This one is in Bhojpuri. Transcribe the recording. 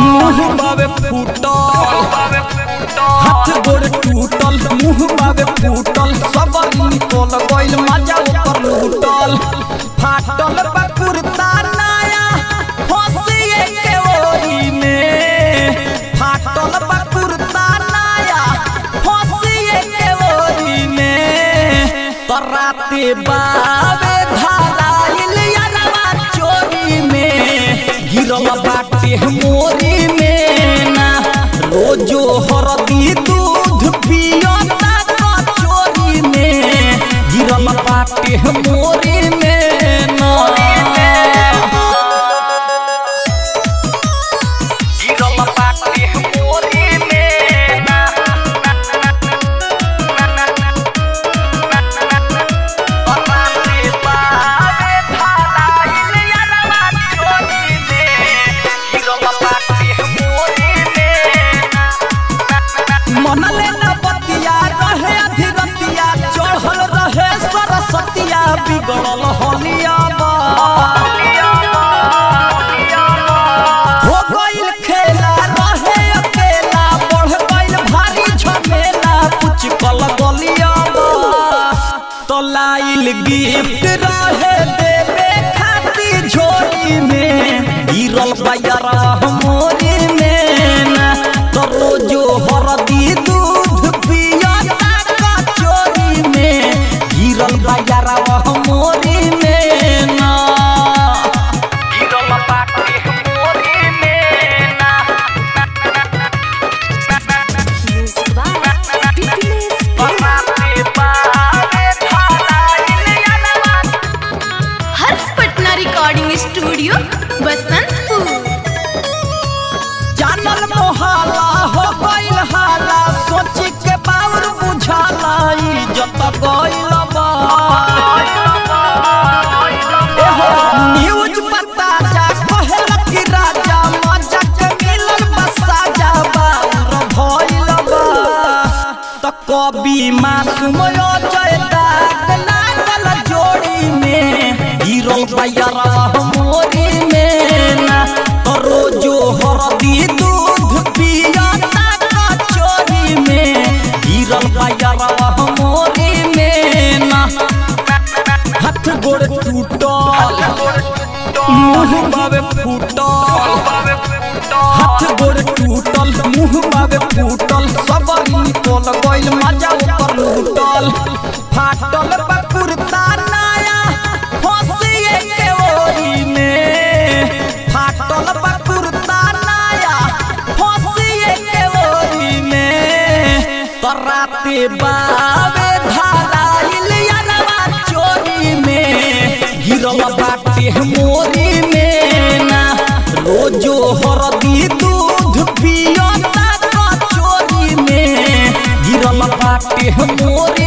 मुंह बावे फूटल हाथ गोड़ टूटल मुंह बावे फूटल सब निकल गइल मजा ऊपर लूटल फाटल बा कुर्ता नया फसिए के ओरी में फाटल बा कुर्ता नया फसिए के ओरी में तराते बावे धाराइल यारवा चोरी में गिरल बाटे मोरी में ना रोजो हरदी दूध पियता कचोरी में गिरल बाटे मोरी में ना गिरल बाटे मोरी में ना तराते बावे धाराइल यारवा चोरी में गिरल बाटे मोरी में मनले न बतिया रहे अधिरतिया चढ़ल रहे सरस्वतिया बिगड़ल होलिया हो गइल खेला रहे अकेला बढ़ गइल भारी झमेला कुछ कल गलिया तो लाइल गिफ्ट रहे देवे खातिर झोली में गिरल बयरा मोरी में ना तो रोजो हरदी दूध पियता कचोरी में गिरल बयरा मोरी में ना गिरल बाटे मोरी में ना Music by Pickles. बनाते बावे धाराइल यारवा हर्ष पटना रिकॉर्डिंग स्टूडियो बसंतपुर जानल मोहाला हो गइल हाला सोच के बाउर बुझाला इज्जत गइल बा एहो न्यूज पता जा कहल कि राजा मजा के मिलल बसा जा बाउर भइल बा त कवि मासूम जय दाग लागल जोड़ी में गिरल बयरा मोरी में ना तो रोजो हरदी दूध पियता कचोरी में गिरल बयरा मोरी में ना हाथ गोड़ टूटल मुंह बावे फूटल हाथ गोड़ टूटल मुंह बावे फूटल सब निकल गइल मजा ऊपर लूटल फाटल बा कुर्ता नया फसिए के ओरी में फाटल बा कुर्ता नया फसिए के ओरी में तराते बावे धाराइल यारवा चोरी में गिरल बाटे मोरी में ना रोजो हरदी दूध पियता कचोरी में गिरल बाटे मोरी